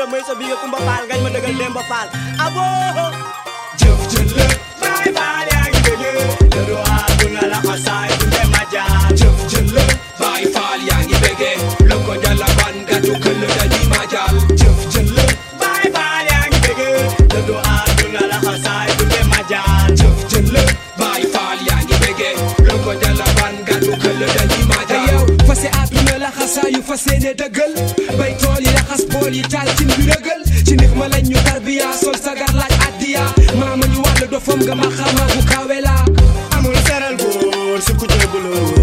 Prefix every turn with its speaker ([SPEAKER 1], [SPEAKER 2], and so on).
[SPEAKER 1] Ibra may sa biga Kumba Faal ngañ ma dëggal Demba Faal abo
[SPEAKER 2] jëf jële baay faal yaa ngi bëggee dëddu àdduna la xasaay du dem a jaar jëf jële baay faal yaa ngi bëggee loko jala ban gatu këll dañuy ma jaal jëf jële baay faal yaa ngi bëggee dëddu àdduna la xasaay du dem a jaar jëf jële baay faal yaa ngi bëggee loko jala ban gatu këll dañuy ma jaal
[SPEAKER 3] yow fase àdduna laxasaayu fase ne dëggal bay tool yi laxas bool yi taal cin bi rëgal ci nix ma lañ ñu tarbiya sol sagar laaj addiya maama ñu wàll dofam nga ma xama bu kawe la
[SPEAKER 1] amul seral góor su ku jébbaloo